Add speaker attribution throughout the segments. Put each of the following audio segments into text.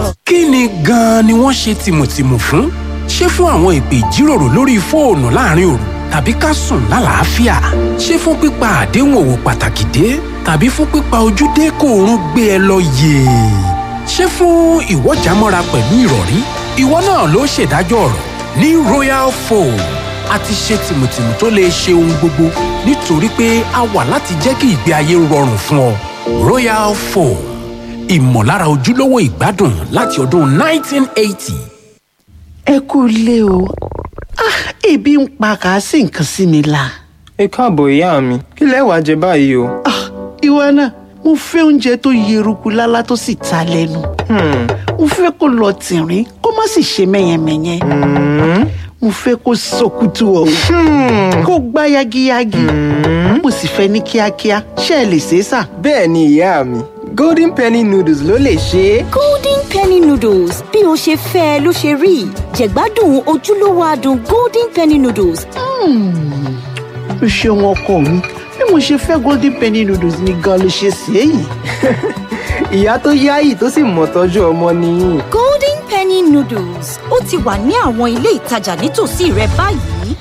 Speaker 1: kí ni gan-an ni wọ́n ṣe tìmùtìmù fún? ṣé fún àwọn ìpè ìjíròrò lórí fóònù láàrin òru tàbí ká sùn lálàáfíà? ṣé fún pípa àdéhùn òwò pàtàkì dé tàbí fún pípa ojúdé kó oorun gbé ẹ lọ yèè? ṣé fún ìwọ́jàmọ́ra pẹ̀lú ìrọ̀rí? ìwọ náà ló ṣèdájọ́ ọ̀rọ̀ ní royal foam a ti ṣe tìmùtìmù tó lè ṣe ohun gbogbo nítorí pé a wà láti jẹ́ kí ìgbé ayé rọrùn fún ọ royal foam ìmọ̀lára ojúlówó ìgbádùn láti ọdún 1980.
Speaker 2: ẹ kú ilé o Ah, ebi ń pa kà á sì nǹkan sí mi la.
Speaker 3: ẹ káàbọ̀ ìyá mi kí lẹ wá jẹ báyìí o.
Speaker 2: Ah, ìwọ náà mo fẹ́ oúnjẹ tó yeruku lálá tó sì ta lẹ́nu.
Speaker 3: Hmm,
Speaker 2: mo fẹ́ kó lọ tìrín kó má sì ṣe mẹ́yẹmẹ́yẹ. mo fẹ́ kó sọkútù ọ̀hún kó gbá yagiyagi. mo sì fẹ́ ní kíákíá ṣé ẹ lè ṣe é sà.
Speaker 3: bẹ́ẹ̀ ni ìyá mi golden penny noodles ló lè ṣe é.
Speaker 4: golden penny noodles bí o ṣe fẹ́ ẹ ló ṣe rí jẹ̀gbádùn ojúlówó adùn golden penny noodles
Speaker 2: o ṣeun ọkọ mi bí mo ṣe fẹ́ golden penny noodles ni gan ló ṣe ṣe é yìí.
Speaker 3: ìyá tó yáyì tó sì mọ̀ tọ́jú ọmọ nìyí.
Speaker 4: golden penny noodles ó ti wà ní àwọn ilé ìtajà nítòsí rẹ báyìí.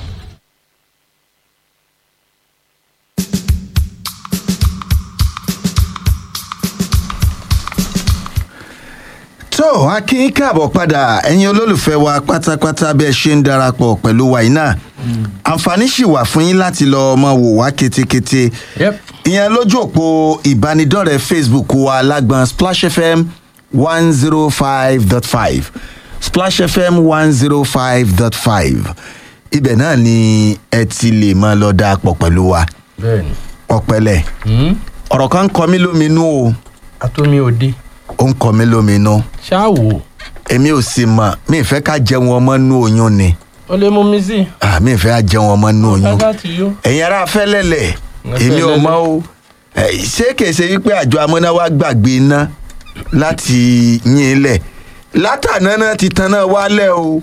Speaker 5: tó a kí n káàbọ̀ padà ẹ̀yin olólùfẹ́ wa pátápátá bí ẹ ṣe ń darapọ̀ pẹ̀lú wa yìí náà àǹfààní sì wà fún yín láti lọ ọmọ wò wá ketekete ìyẹn lójú òpó ìbánidọ́rẹ̀ẹ́ facebook wa lágbọn splash fm one zero five dot five splash fm one zero five dot five ibẹ̀ náà ni ẹ ti lè máa lọ darapọ̀ pẹ̀lú wa
Speaker 6: bẹ́ẹ̀ni
Speaker 5: ọ̀pẹ̀lẹ̀ ọ̀rọ̀ kan ń kọ mí lóminú o
Speaker 6: atomi òde
Speaker 5: ó ń kọ mí lóminú
Speaker 6: ṣáàwò
Speaker 5: èmi ò sì mọ̀ mi ì fẹ́ ká jẹun ọmọ nú oyún ni
Speaker 6: ó lè mú mi sí
Speaker 5: Ah, mi ì fẹ́ ká jẹun ọmọ nú oyún
Speaker 6: káká ti yó
Speaker 5: ẹ̀yin ará fẹ́lẹ́lẹ̀ èmi ò mọ̀ o Eh, ṣé kìí ṣe wípé àjọ amúnáwá gbàgbé iná láti yín ilẹ̀ látàná náà ti tan náà wálẹ̀ o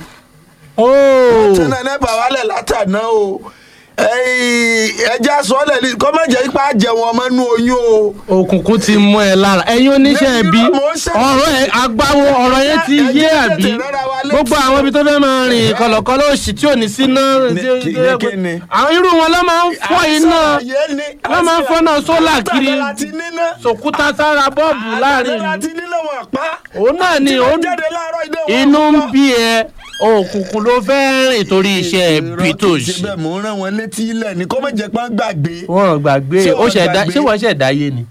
Speaker 5: tan náà nẹ́pà wálẹ̀ látàná o Eh, ẹja sọ́ọ̀lẹ̀ ni kọ́ má jẹ́ ipá jẹun ọmọ nú oyún o.
Speaker 6: òkùnkùn ti mú ẹ lára ẹyin oníṣẹ́
Speaker 5: Lẹ́yìn
Speaker 6: ẹbí
Speaker 5: náà mò ń ṣe-
Speaker 6: ọ̀rọ̀ ẹ agbáwo ọ̀rọ̀ yẹn ti
Speaker 5: Ẹ- ẹ
Speaker 6: yé
Speaker 5: jẹ́
Speaker 6: àbí
Speaker 5: tètè rárá wa létí.
Speaker 6: gbogbo àwọn ibi tó fẹ́ máa rìn kọ̀lọ̀kọ̀lọ̀ òsì tí ò ní sí náà
Speaker 5: Ní- kí- ní kí ni?
Speaker 6: àwọn irú wọn ló máa ń fọ́ iná
Speaker 5: Àṣàyè ni,
Speaker 6: wọ́n máa ń fọ́nà sólà kiri
Speaker 5: Látàná láti níná.
Speaker 6: sòkúta sára bọ́ọ̀bù láàrin
Speaker 5: Àtàná láti
Speaker 6: ìlú
Speaker 5: níná wọn pa.
Speaker 6: òun náà ni
Speaker 5: Tí
Speaker 6: òun
Speaker 5: wọ́n jáde láàárọ̀ ilé wọn
Speaker 6: inú ń
Speaker 5: pa.
Speaker 6: bí ẹ òkùnkùn ló fẹ́ rìn torí iṣẹ́ ẹbí tó
Speaker 5: Irọ́ kìí ṣe
Speaker 6: ṣe
Speaker 5: bẹ́ẹ̀ mò ń rán wọn létí ilẹ̀ ní kó má jẹ́ pọ́n gbàgbé.
Speaker 6: wọ́n gbàgbé
Speaker 5: Ṣé
Speaker 6: ó
Speaker 5: wọ́n
Speaker 6: ṣẹ̀dá
Speaker 5: gbàgbé?
Speaker 6: ṣé wọ́n ṣẹ̀dá yé ni.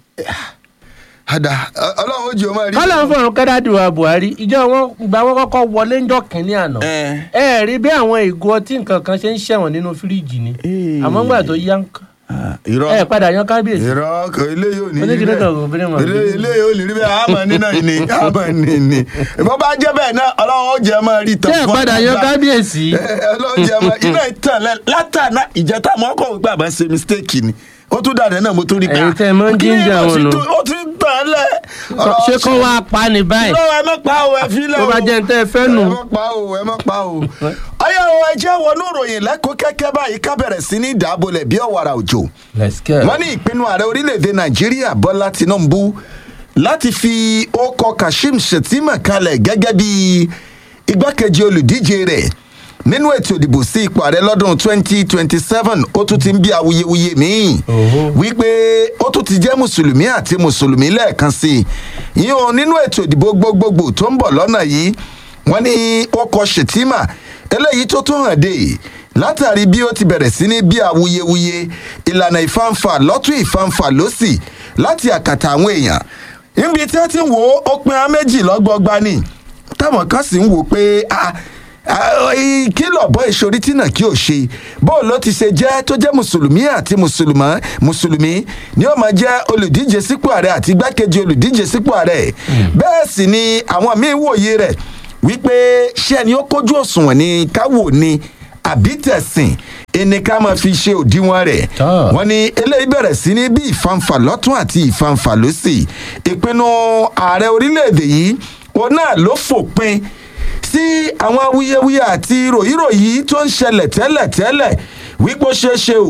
Speaker 5: Àdá ọlọ́run ó jẹ́ ọmọ rí.
Speaker 6: kọ́lá ń fọ̀rùn kẹ́dádùn buhari ìjọ wọn gba wọn kọ́kọ́ wọlé ńjọ́ kínní àná
Speaker 5: Ẹ.
Speaker 6: ẹ rí bí àwọn ìgò ọtí nǹkan kan ṣe ń ṣẹ̀wọ̀n nínú fíríjì ni àmọ́ ńgbà tó yá ń kọ́
Speaker 5: Irọ́
Speaker 6: ẹ padà yan kábíyèsí
Speaker 5: irọ́ kò ilé yóò ní rí
Speaker 6: Oníkìní kan kò
Speaker 5: bẹ́ẹ̀.
Speaker 6: bí ní mọ̀
Speaker 5: Ilé
Speaker 6: bí.
Speaker 5: ilé yóò ní rí bẹ́ẹ̀ àmọ́ nínà ni àmọ́ ní ni. Ìbọn bá jẹ́ bẹ́ẹ̀ náà ọlọ́run ó jẹ́ ọmọ rí tán.
Speaker 6: ṣé ẹ padà yan kábíyèsí
Speaker 5: ọlọ́run jẹ́ ọmọ iná ìtàn lẹ látàná ìjẹta mọ́ kọ̀ wípé àbá ṣe mistake ni. Ó tún dàdé náà mo tún rí
Speaker 6: Ẹ̀yin tẹ́ ẹ máa ń jíjà wọn nù.
Speaker 5: Ó tún tàn lẹ̀.
Speaker 6: ṣé kó wá pa ni báyìí
Speaker 5: Lọ́wọ́ ẹ má pa o ẹ fi lẹ̀
Speaker 6: tó bá
Speaker 5: o.
Speaker 6: jẹ́ ń tẹ́ ẹ fẹ́ nù
Speaker 5: ẹ má pa o ẹ má pa o. ọyọ àwọn ẹjẹ wọnú ìròyìn lẹ́kọ̀ọ́ kẹ́kẹ́ báyìí ká bẹ̀rẹ̀ sí ní ìdábòlẹ̀ bí ọ̀wàrà òjò. wọ́n ní ìpinnu ààrẹ orílẹ̀-èdè nàìjíríà bọ́lá tinubu láti fi ọkọ̀ kashim shettima kalẹ̀ gẹ́gẹ́ bí igbákejì olùdíje rẹ̀ nínú ètò ìdìbò sí ipò ààrẹ lọ́dún 2027 ó tún ti ń bí awuyewuye míì wípé ó tún ti jẹ́ mùsùlùmí àti mùsùlùmí lẹ́ẹ̀kan sí i yíyan nínú ètò ìdìbò gbogbogbò tó ń bọ̀ lọ́nà yìí wọ́n ní ọkọ̀ shettima eléyìí tó tún hàn dé látàrí bí ó ti bẹ̀rẹ̀ sí ní bí awuyewuye ìlànà ìfanfà lọ́tún ìfanfà lọ́sì láti àkàtà àwọn èèyàn níbi tí wọ́n ti ń wo ó pin á méjì lọ́gbọọgba ni táwọn kan sì ń wò pé ah, ah, kí lọ́bọ̀ ìṣòrí tí náà kí ò ṣe bóun ló ti ṣe jẹ́ tó jẹ́ mùsùlùmí àti mùsùlùmọ́ mùsùlùmí ni ó máa jẹ́ olùdíje sípò ààrẹ àti igbákejì olùdíje sípò ààrẹ bẹ́ẹ̀ sì ni àwọn míín wòye rẹ̀ wípé ṣé ẹni ó kójú òṣùwọ̀n ni káwò ni àbí tẹ̀sìn ẹni ká máa fi ṣe òdiwọ̀n rẹ̀
Speaker 6: Tọ́.
Speaker 5: wọ́n ní eléyìí bẹ̀rẹ̀ sí ní bí ìfanfà lọ́tún àti ìfanfà lọ́sì ìpinnu ààrẹ orílẹ̀-èdè yìí òun náà ló fòpin sí àwọn awuyewuye àti ròyìnròyìn tó ń ṣẹlẹ̀ tẹ́lẹ̀tẹ́lẹ̀ wípé ó ṣeé ṣe o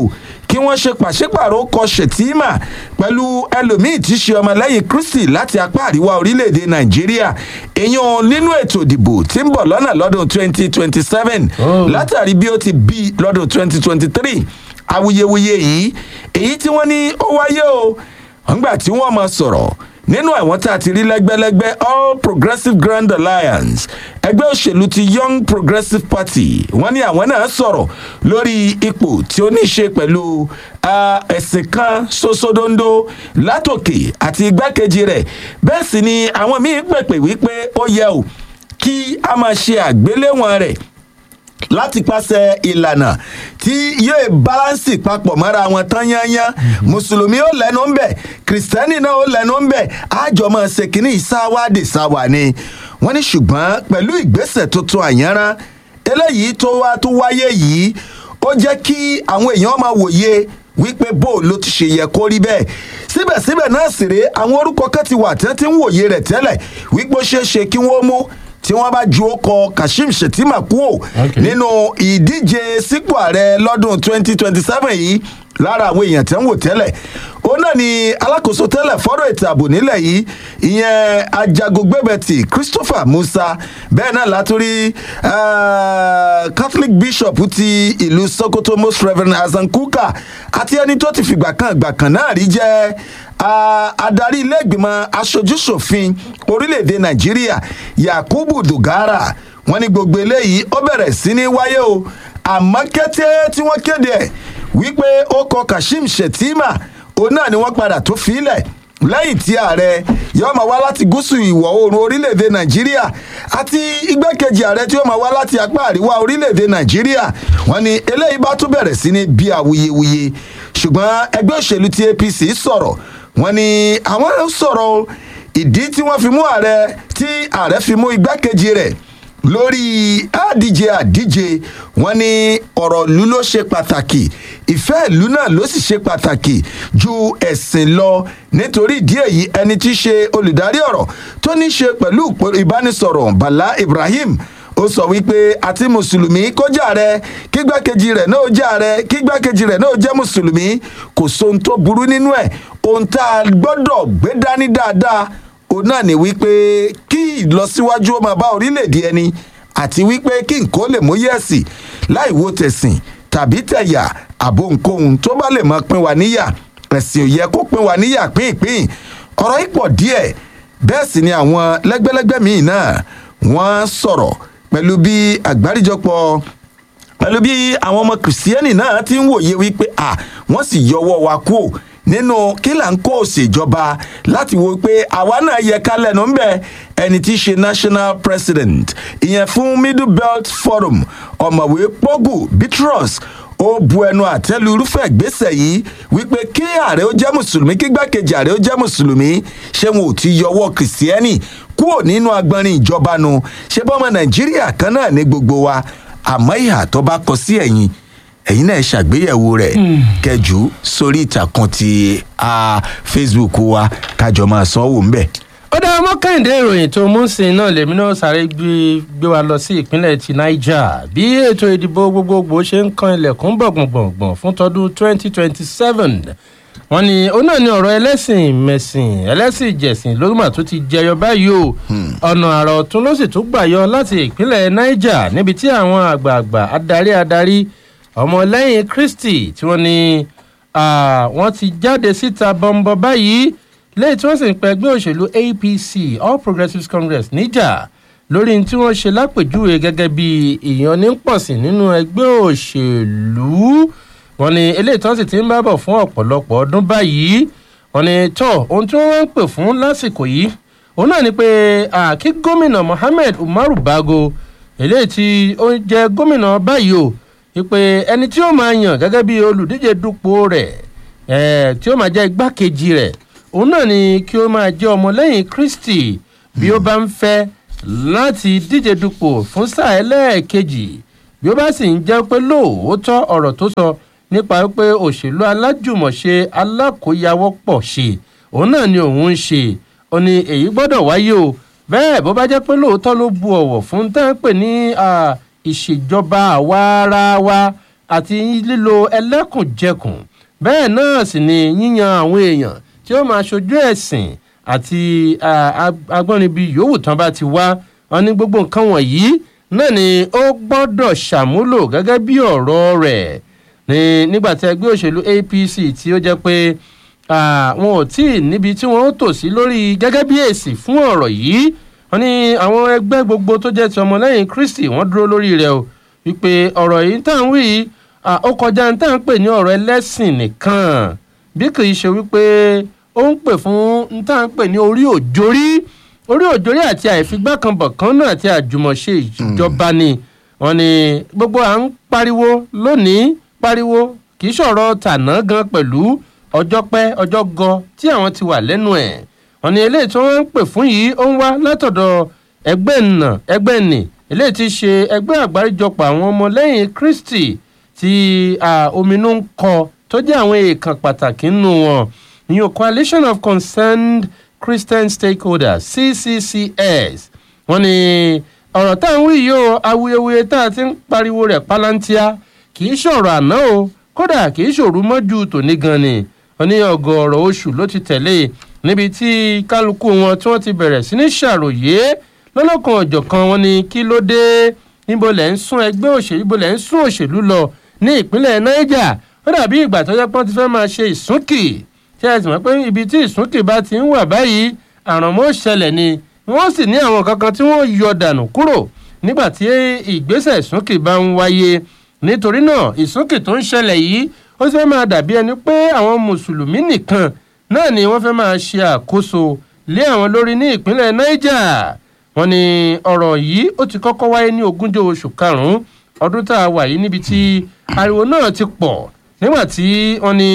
Speaker 5: kí wọ́n ṣe pàṣípàrọ̀ kọ ṣètìmà pẹ̀lú ẹlòmíì tí í ṣe ọmọlẹ́yìn kristi láti apá àríwá orílẹ̀-èdè nàìjíríà èèyàn nínú ètò ìdìbò tí ń bọ̀ lọ́nà lọ́dún 2027
Speaker 6: Oh.
Speaker 5: látàrí bí ó ti bí lọ́dún 2023 awuyewuye yìí èyí tí wọ́n ní ó wáyé o nígbà tí wọ́n máa sọ̀rọ̀ nínú àwọn tá a ti rí lẹ́gbẹ́lẹ́gbẹ́ all progressive grand alliance ẹgbẹ́ òṣèlú ti young progressive party wọ́n ní àwọn náà sọ̀rọ̀ lórí ipò tí ó ní í ṣe pẹ̀lú ah, ẹ̀sìn kan ṣoṣodondo látòkè àti igbákejì rẹ̀ bẹ́ẹ̀ sì ni àwọn míín pèpè wípé ó yẹ o kí a máa ṣe àgbéléwọ̀n rẹ̀ láti pàṣẹ ìlànà tí yóò bálánsì papọ̀ mọ́ra wọn tán yányán mùsùlùmí ó lẹ́nu ń bẹ̀ kìrìsìtẹ́nì náà ó lẹ́nu ń bẹ̀ àjọ máa ṣe kínní ìsáwádìí sáwà ni wọ́n ní ṣùgbọ́n pẹ̀lú ìgbésẹ̀ tuntun àyànrán eléyìí tó wá tó wáyé yìí ó jẹ́ kí àwọn èèyàn máa wòye wípé bó ló ti ṣe yẹ kó rí bẹ́ẹ̀ síbẹ̀síbẹ̀ náà sì rèé àwọn orúkọ kan ti wà tí wọ́n ti ń wòye rẹ̀ tẹ́lẹ̀ wípé ó ṣeé ṣe kí wọ́n mú tí wọ́n bá ju ọkọ̀ kashim shettima kúò
Speaker 6: Okay.
Speaker 5: nínú ìdíje sípò ààrẹ lọ́dún 2027 yìí lára àwọn èèyàn tẹ́ ń wò tẹ́lẹ̀ òun náà ni alákòóso tẹ́lẹ̀ fọ́rọ̀ ètò ààbò nílẹ̀ yìí ìyẹn ajagungbẹ́bẹ̀tì christopher musa bẹ́ẹ̀ náà látúrí eh, catholic bishop ti ìlú sokoto most reverend hasan kuka àti ẹni tó ti fìgbà kan ìgbà kan náà rí jẹ́ ah, adarí ilé ìgbìmọ̀ aṣojúṣòfin orílẹ̀-èdè nàìjíríà yakubu dogara wọn ní gbogbo eléyìí ó bẹ̀rẹ̀ sí ní wáyé o àmọ́ kété tí wọ́n kéde ẹ̀ wípé ó kọ kashim shettima òun náà ni wọ́n padà tó filẹ̀ lẹ́yìn tí ààrẹ yóò máa wá láti gúúsù ìwọ̀ oòrùn orílẹ̀-èdè nàìjíríà àti igbákejì ààrẹ tí yóò máa wá láti apá àríwá orílẹ̀-èdè nàìjíríà wọ́n ní eléyìí bá tún bẹ̀rẹ̀ sí ní bí awuyewuye ṣùgbọ́n ẹgbẹ́ òṣèlú ti apc sọ̀rọ̀ wọ́n ní àwọn sọ̀rọ̀ o, ìdí tí wọ́n fi mú ààrẹ tí ààrẹ fi mú igbákejì rẹ̀ lórí àdíje àdíje wọn ní ọ̀rọ̀ ìlú ló ṣe pàtàkì ìfẹ́ ìlú náà ló sì ṣe pàtàkì ju ẹ̀sìn lọ nítorí ìdí èyí ẹni tí í ṣe olùdarí ọ̀rọ̀ tó ní í ṣe pẹ̀lú ìpò- ìbánisọ̀rọ̀ bala ibrahim ó sọ wípé àti mùsùlùmí kó jà rẹ kígbákejì rẹ náà jà rẹ kígbákejì rẹ náà jẹ mùsùlùmí kò sóhun tó burú nínú ẹ ohun tá a gbọdọ gbé dání dáadáa òun náà ni wípé kí ìlọsíwájú ó máa bá orílẹ̀-èdè ẹni àti wípé kí nǹkan ó lè mú yẹ̀sì láì wo tẹ̀sìn tàbí tẹ̀yà àbò nǹkan tó bá lè máa pín wa níyà ẹ̀sìn ò yẹ kó pín wa níyà pínpín ọ̀rọ̀ yìí pọ̀ díẹ̀ bẹ́ẹ̀ sì ni àwọn lẹ́gbẹ́lẹ́gbẹ́ míì náà wọ́n sọ̀rọ̀ pẹ̀lú bí àgbáríjọpọ̀ pẹ̀lú bí àwọn ọmọ kìrìsìtẹ́nì náà ti ń wòye wípé à wọ́n sì yọwọ́ wa kú nínú kí là ń kó òṣèjọba láti wo pé àwa náà yẹ ká lẹ́nu ńbẹ ẹni tí í ṣe national president ìyẹn fún middle belt forum ọ̀mọ̀wé pogu bitrus ó bu ẹnu àtẹ́lu irúfẹ́ ìgbésẹ̀ yìí wípé kí ààrẹ ó jẹ́ mùsùlùmí kí gbàkejì ààrẹ ó jẹ́ mùsùlùmí ṣé wọn ò ti yọwọ́ kìrìsìtẹ́nì kúrò nínú agbọnrin ìjọba nu ṣé bọ́mọ nàìjíríà kan náà ní gbogbo wa àmọ́ ìhà tó bá kọ sí ẹ̀yìn ẹ̀yin náà ṣàgbéyẹ̀wò rẹ̀ kẹjù sórí ìtàkùn ti ah, facebook wa kájọ máa sanwó ńbẹ̀.
Speaker 6: ó dá ọmọ kẹ́hìndé ìròyìn tó mú sí i náà lèmi náà sáré gbé gbé wa lọ sí ìpínlẹ̀ ti niger bí ètò ìdìbò gbogbogbò ṣe ń kan ilẹ̀kùn gbọ̀ngbọ̀ngbọ̀n fún tọdún 2027 wọn ni ó náà ní ọ̀rọ̀ ẹlẹ́sìn mẹ̀sìn ẹlẹ́sìn ìjẹ̀sìn lórúmọ̀ tó ti jẹyọ báyìí o ọ̀nà àrà ọ̀tún ló sì tún gbà yọ láti ìpínlẹ̀ niger níbi tí àwọn àgbààgbà adarí adarí ọmọlẹ́yìn kristi tí wọ́n ní ah, wọ́n ti jáde síta bọ́ńbọ́ báyìí lẹ́yìn tí wọ́n sì ń pẹ́ ẹgbẹ́ òṣèlú apc all progressives congress níjà lórí tí wọ́n ṣe lápèjúwe gẹ́gẹ́ bí ìyànnípọ̀sìn nínú ẹgbẹ́ òṣèlú wọn ni eléyìí tí wọ́n sì ti ń bá bọ̀ fún ọ̀pọ̀lọpọ̀ ọdún báyìí wọn ni tọ́ ohun tí wọ́n wá ń pè fún lásìkò yìí òun náà ni pé ah, kí gómìnà mohammed umaru bago eléyìí tí ó jẹ́ gómìnà báyìí o wípé ẹni tí ó máa yàn gẹ́gẹ́ bí olùdíje dupò rẹ̀ eh, tí ó máa jẹ́ igbákejì rẹ̀ òun náà ni kí ó máa jẹ́ ọmọlẹ́yìn kristi bí ó bá ń fẹ́ láti díje dupò fún sáà ẹlẹ́ẹ̀kejì bí ó bá sì ń jẹ́ pé lóòótọ́ ọ̀rọ̀ tó sọ nípa pé òṣèlú alájùmọ̀ṣe alákòóyawọ́pọ̀ ṣe òun náà ni òun ń ṣe ó ní èyí gbọ́dọ̀ wáyé o bẹ́ẹ̀ bó bá jẹ́ pé lóòótọ́ ló bu ọ̀wọ̀ fún tá à ń pè ní ìṣèjọba àwa ara wa àti lílo ẹlẹ́kùnjẹkùn bẹ́ẹ̀ náà sì ni yíyan àwọn èèyàn tí ó máa ṣojú ẹ̀sìn àti agbọ́nrinbi yòówù tán bá ti wá wọn ní gbogbo nǹkan wọ̀nyí náà ni ó gbọ́dọ̀ ṣàmúlò gẹ́gẹ́ bí ọ̀rọ̀ rẹ̀ ní nígbà tí ẹgbẹ́ òṣèlú apc tí ó jẹ́ pé wọn ò tí ì níbi tí wọ́n ó tò sí lórí gẹ́gẹ́ bí èsì fún ọ̀rọ̀ yìí wọn ní àwọn ẹgbẹ́ gbogbo tó jẹ́ ti ọmọlẹ́yìn kristi wọ́n dúró lórí rẹ̀ o wípé ọ̀rọ̀ yìí tá à ń wí yìí ó kọjá ní tá à ń pè ní ọ̀rọ̀ ẹlẹ́sìn nìkan bí kì í ṣe wípé ó ń pè fún ní tá à ń pè ní orí òjòrí orí òjòrí àti àìfigbákanbọ̀kan náà àti àjùmọ̀ṣe ìjọba ni wọn ni gbogbo à ń pariwo lónìí pariwo kì í ṣọ̀rọ̀ tàná gan pẹ̀lú ọjọ́ pẹ́ ọjọ́ gan tí àwọn ti wà lẹ́nu ẹ̀ wọn ni eléyìí tí wọ́n ń pè fún yìí ó ń wá látọ̀dọ̀ ẹgbẹ́ nà ẹgbẹ́ nì eléyìí ti ṣe ẹgbẹ́ àgbáríjọpọ̀ àwọn ọmọlẹ́yìn kristi tí ominú ń kọ tó jẹ́ àwọn èèkàn pàtàkì nínú wọn new coalition of concerned christian stakeholders cccs wọn ni ọ̀rọ̀ tá à ń wí yìí o awuyewuye tá a ti ń pariwo rẹ̀ palantia kì í ṣọ̀rọ̀ àná o kódà kì í ṣòru mọ́jú tòní gan ni wọn ní ọgọ́rọ̀ oṣù ló ti tẹ̀lé níbi tí kálukú wọn tí wọ́n ti bẹ̀rẹ̀ sí ní ṣàròyé lọ́lọ́kan ọ̀jọ̀kan wọn ni kí ló dé níbo lẹ̀ ń sún ẹgbẹ́ òṣèlú níbo lẹ̀ ń sún òṣèlú lọ ní ìpínlẹ̀ niger ó dàbí ìgbà tó jẹ́ pé wọ́n ti fẹ́ máa ṣe ìsúnkì tí ẹ sì mọ̀ pé ibi tí ìsúnkì bá ti ń wà báyìí àrànmọ́ ṣẹlẹ̀ ni wọ́n sì ní àwọn kankan tí wọ́n yọ dànù kúrò nígbà tí ìgbésẹ̀ ìsúnkì bá ń wáyé nítorí náà ìsúnkì tó ń ṣẹlẹ̀ yìí ó sì fẹ́ máa dàbí ẹni pé àwọn mùsùlùmí nìkan náà ni wọ́n fẹ́ máa ṣe àkóso lé àwọn lórí ní ìpínlẹ̀ niger wọ́n ní ọ̀rọ̀ yìí ó ti kọ́kọ́ wáyé ní ogúnjọ́ oṣù karùn-ún ọdún tá a wà yìí níbi tí ariwo náà ti pọ̀ nígbà tí wọ́n ní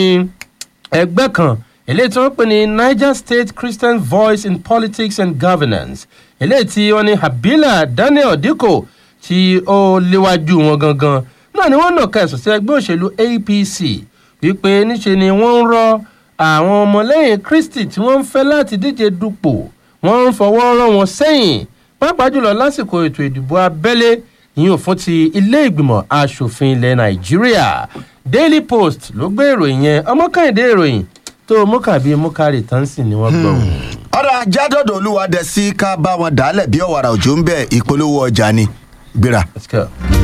Speaker 6: ẹgbẹ́ kan eléyìí tí wọ́n pè ní niger state christian voice in politics and governance eléyìí tí wọ́n ní habila daniel dikko tí ó léwájú wọn gangan náà ni wọ́n nà kẹsàn sí ẹgbẹ́ òṣèlú apc wípé níṣe ni wọ́n ń rọ àwọn ọmọlẹ́yìn kristi tí wọ́n ń fẹ́ láti díje dupò wọ́n ń fọwọ́ rọ́ wọn sẹ́yìn pàápàá jùlọ lásìkò ètò ìdìbò abẹ́lé ìyún fún ti ilé ìgbìmọ̀ asòfin ilẹ̀ nàìjíríà daily post ló gbé ìròyìn yẹn ọmọkàndé ìròyìn tó mọ́kàbí mọ́kàrí tansi ni wọ́n gbọ́.
Speaker 5: ọ̀rọ̀ ajádọ́dọ̀ olúwa dẹ̀ sí ká bá wọn dálẹ̀ bí ọ̀wàrà òjò ń bẹ̀ ìpolówó ọjà ni gbéra.
Speaker 6: let's go.